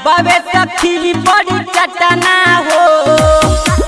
बाबे सखी बड़ी चटना हो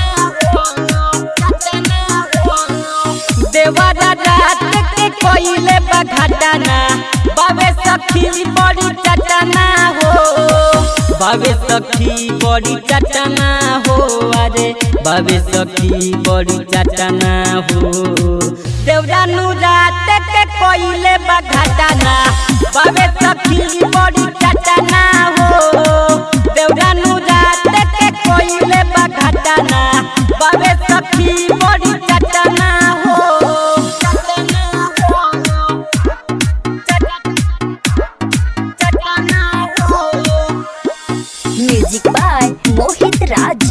देवरा रात के कोइले बघटना बाबे सखी बड़ी चटना हो बाबे सखी बड़ी चटना हो अरे बाबे सखी बड़ी चटना हो देवरा नु रात के कोइले बघटना बाबे सखी बड़ी चटना हो देवरा नु रात के कोइले बघटना बाबे सखी बड़ी चटना हो चटना हो म्यूजिक बाय मोहित राज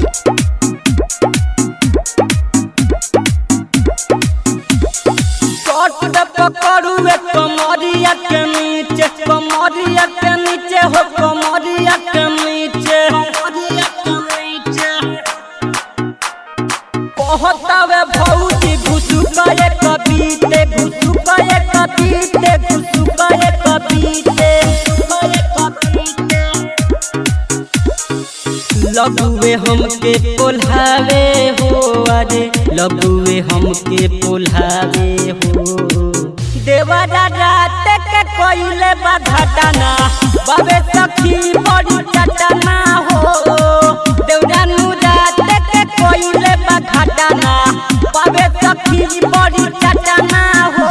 कट पकड़ू कमरिया के नीचे कमरिया के नीचे हो कमरिया के नीचे कहतावे भौजी घुसु गए कबीते घुसु गए कबीते घुसु गए कबीते लगुए हमके पोल्हावे हो अरे लगुए हमके पोल्हावे हो देवरा रात के कोइले बघटना बाबे सखी बड़ी चटना हो देवरा नु रात के कोइले बघटना बाबे सखी बड़ी चटना हो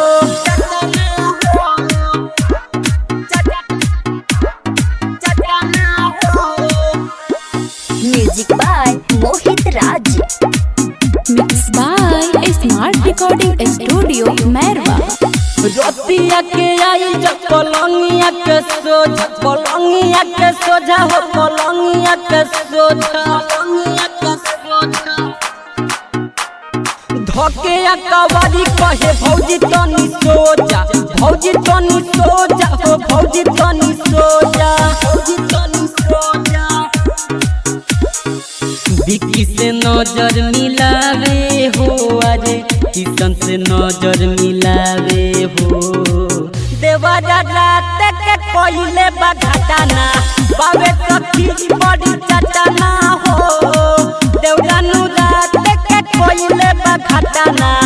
चटना हो music by Mohit Raj mix by smart recording studio Mairwa रतिया के आई जब पलंगिया के सोझा पलंगिया के सोझा हो पलंगिया के सोझा धके कवारी कहे भौजी तनी सोजा भौजी तनी सोजा हो भौजी तनी सोजा भौजी तनी सोजा विकी से नजर मिलावे हो अरे किशन से नजर मिलावे हो देवरा रात के कोइले बघटना बाबे सखी बड़ी चटना हो देवरा नु रात के कोइले बघटना